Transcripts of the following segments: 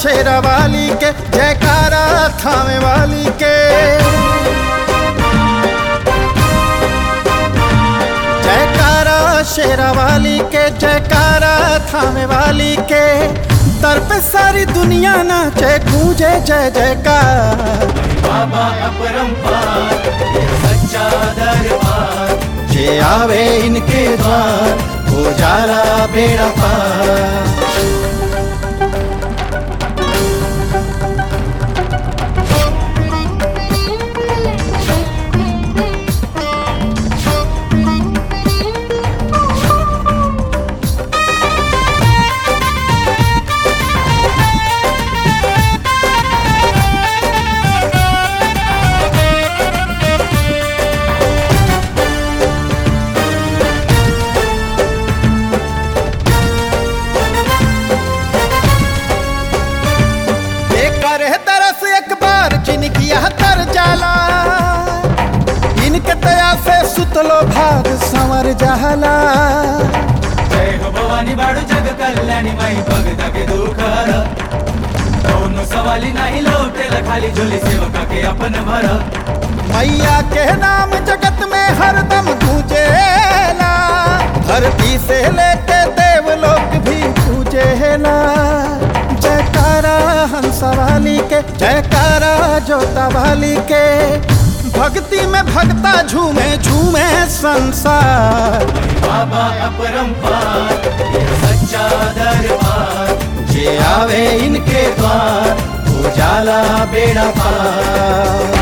शेरा वाली के जयकारा थामे वाली के जयकारा शेरा वाली के जयकारा थामे वाली के दर पे सारी दुनिया नाचे गूंजे जय जयकार बाबा अपरंपार ये सच्चा दरबार जे आवे इनके द्वार हो जाला बेड़ा पार कर तरस एक बार जिनकी यह तर जाला इनके दया से सुतलो भाग संवर जाला जय हो भवानी बाळू जग कल्याणी माई भगता के दुखर दोनों सवाली नाही लोटेला खाली झोली सेवका के अपन भर मैया के नाम जगत में हरदम गूंजेला धरती से लेके देवलोक भी पूजेला जयकारा हंसा वाली के जयकारा जोता वाली के भक्ति में भक्ता झूमे झूमे संसार बाबा अपरंपार ये सच्चा दरबार जे आवे इनके द्वार उजाला बेड़ा पार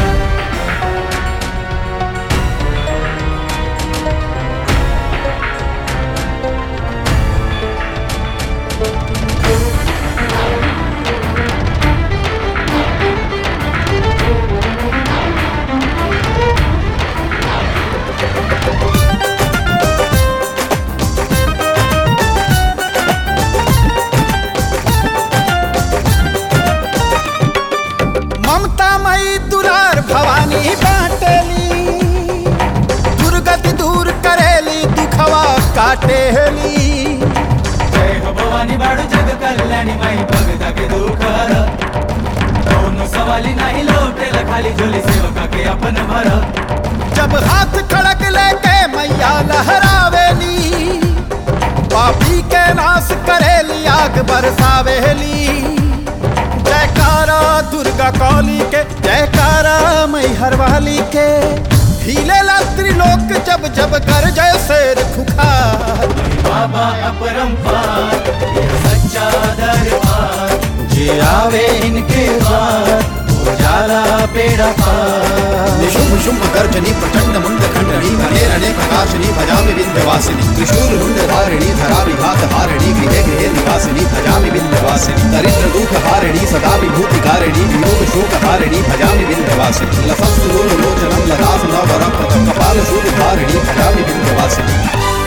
ममता मई दुरार भवानी बाटेली दुर्गति दूर करेली दुखवा काटेली जय हो भवानी बाळू जग कल्याणी माई भगता के दुखर दोनों सवाली नाही लोटेला खाली झोली सेवका के अपन भर जब हाथ खड़क लेके मैया लहरावेली पापी के नाश करेली आग बरसावेली जयकारा दुर्गा कौली के जयकारा मैहर वाली के हिले त्रिलोक जब जब कर जय शेर खुखार बाबा अपरंपार ये सच्चा दरबार जे आवे इनके द्वार उजाला बेड़ा पार निशुम्भ शुम्भ गर्जनी प्रचंड मुंड खंडनी घने रणे प्रकाशनी भजामि विंध्यवासिनी त्रिशूल मुंड धारिणी धरा विघात हारिणी गृहे गृहे निवासिनी भजामि विंध्यवासिनी दरिद्र दुख हारिणी सदा विभूति कारिणी वियोग शोक हारिणी भजामि विंध्यवासिनी लसस्तु लोचनम ललास नवरप्रदम कपाल शूल धारिणी भजामि विंध्यवासिनी